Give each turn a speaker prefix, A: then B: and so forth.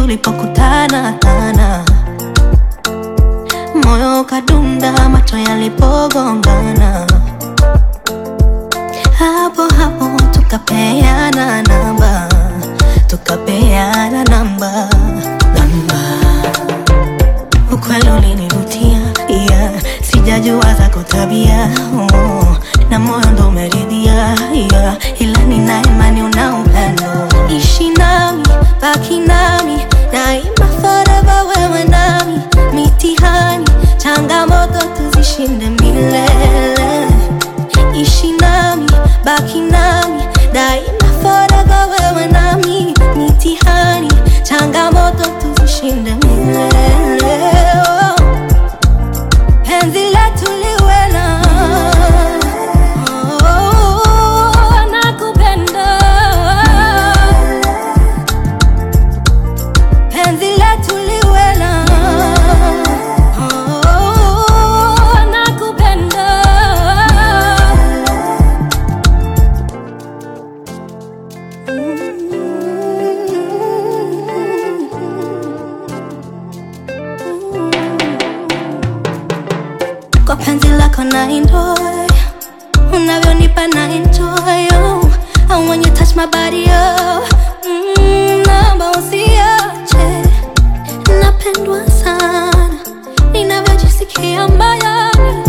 A: tulipokutana tana, moyo ukadunda, macho yalipogongana, hapo hapo tukapeana namba, tukapeana namba, namba. Ukweli ulinivutia, yeah. Sijajua zako tabia oh. Na moyo ndo umeridhia yeah. Ila nina imani una upendo, ishi nami, baki nami daima, forever wewe nami, mitihani changamoto tuzishinde milele, ishi nami, baki nami daima, forever wewe nami, mitihani changamoto tuzishinde milele oh. Penzi letu liwe na oh, nakupenda. Penzi letu liwe na oh, nakupenda. Kwa penzi lako na enjoy Unavyonipa na enjoy oh. And when you touch my body oh. mm, Naomba usiache Napendwa sana Ninavyojisikia moyoni